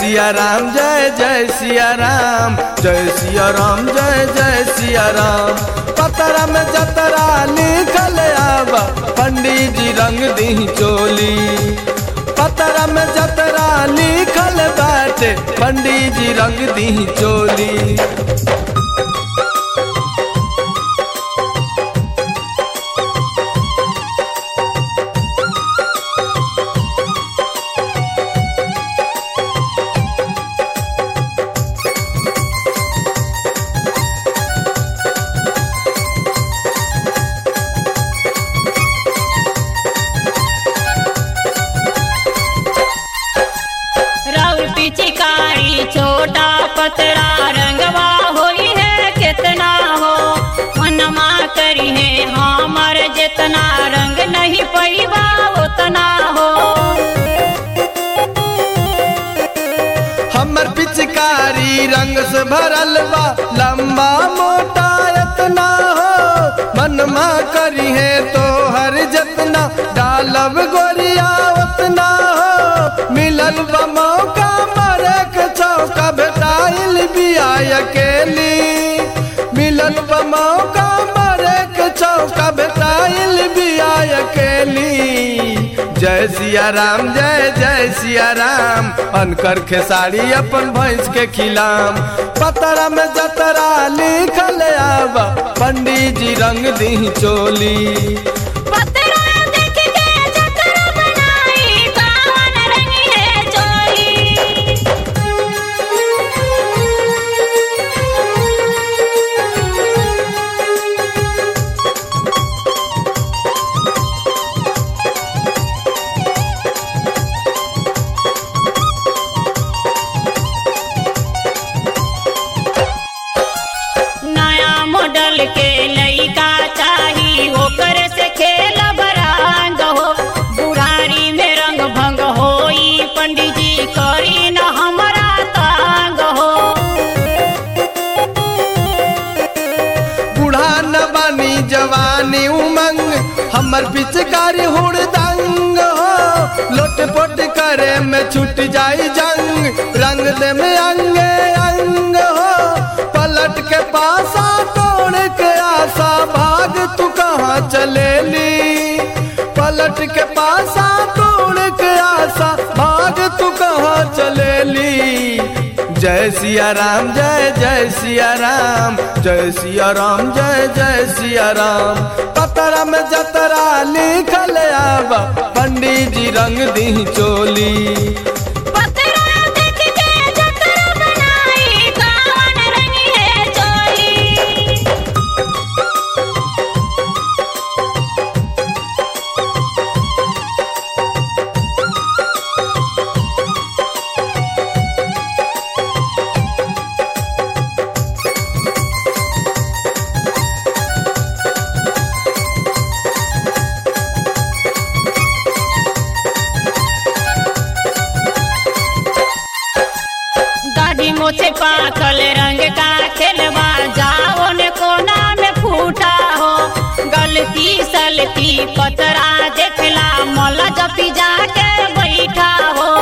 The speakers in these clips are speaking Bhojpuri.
सिया राम जय जय सिया राम जय सिया राम जय जय सिया राम पतरा में जतरा लिखल आबा पंडित जी रंग दी चोली पतरा में जतरा लिखल बाटे पंडित जी रंग दी चोली राउर पिचकारी छोटा पतरा रंगवा होई है कितना हो मनमा करी है हमर जितना रंग नहीं पैबा उतना हो हमर पिचकारी रंग से भरल बा लंबा मोटा इतना हो मनमा करी है तो हर जतना डालब गोरिया उतना हो मिलल बा मौका मरे के चौका भेटाइल बिया अकेली मिलल बा मौका मरे के चौका भेटाइल बिया अकेली जय सिया राम जय जय सिया राम अनकर खेसारी अपन भैंस के खिलाम पतरा में जतरा लिखल आबा पंडित जी रंग दी चोली पतरा देख के जतरा बनाई कावन रंग है चोली नया मॉडल के लइका चाही ओकर से खेल बरंग हो बुढ़ारी में रंग भंग होई पंडित जी करी न हमरा तंग हो बूढ़ा न बानी जवानी उमंग हमर पिचकारी हुड़दंग हो लोट पोट करे में छूट जाई जंग रंग दे में अंगे अंग हो पलट के पासा तोड़ के आशा भाग तू कहाँ चलेली पलट के पासा तोड़ के आशा भाग तू कहाँ चलेली जय सिया राम जय जय सिया राम जय सिया राम जय जय सिया राम पतरा में जतरा लिखल आबा पंडित जी रंग दी चोली पतरा देख के जतरा बनाई कावन रंग है चोली दाढ़ी मोछे पाखल रंग का खेलवा जाओ ने कोना में फूटा हो गलती सलती पतरा देखला मौला जपी जाके बैठा हो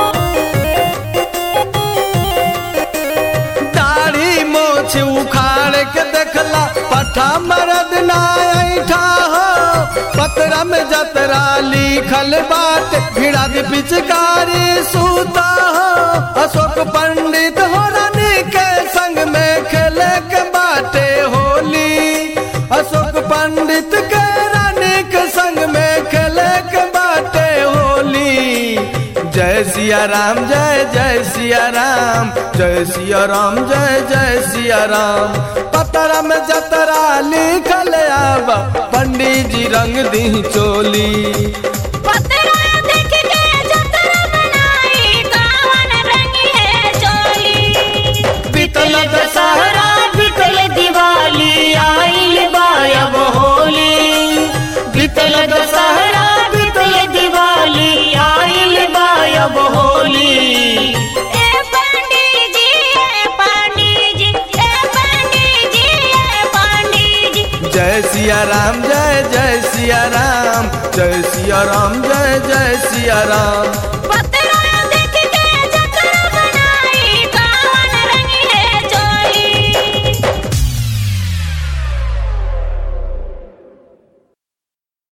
दाढ़ी मोछ उखाड़ के देखला पठा मरद ना ऐठा हो पतरा में जतरा लिखल बाट भिड़ा के पिचकारी सूता हो अशोक पंडित हो रानी के संग में खेले के बाटे होली अशोक पंडित के रानी के संग में खेले के बाटे होली जय सिया राम जय जय सिया राम जय सिया राम जय जय सिया राम पतरा में जतरा लिखल आबा पंडित जी रंग दी चोली पतरा देख के जतरा बनाई कावन रंग है चोली बीतल दशहरा बीतल दिवाली आइल बायब होली बीतल दशहरा बीतल दिवाली आइल बायब होली ए पंडित जी ए पंडित जी ए पंडित जी ए पंडित जी जय सिया राम जय जय सिया राम जय सिया राम जय जय सिया राम पत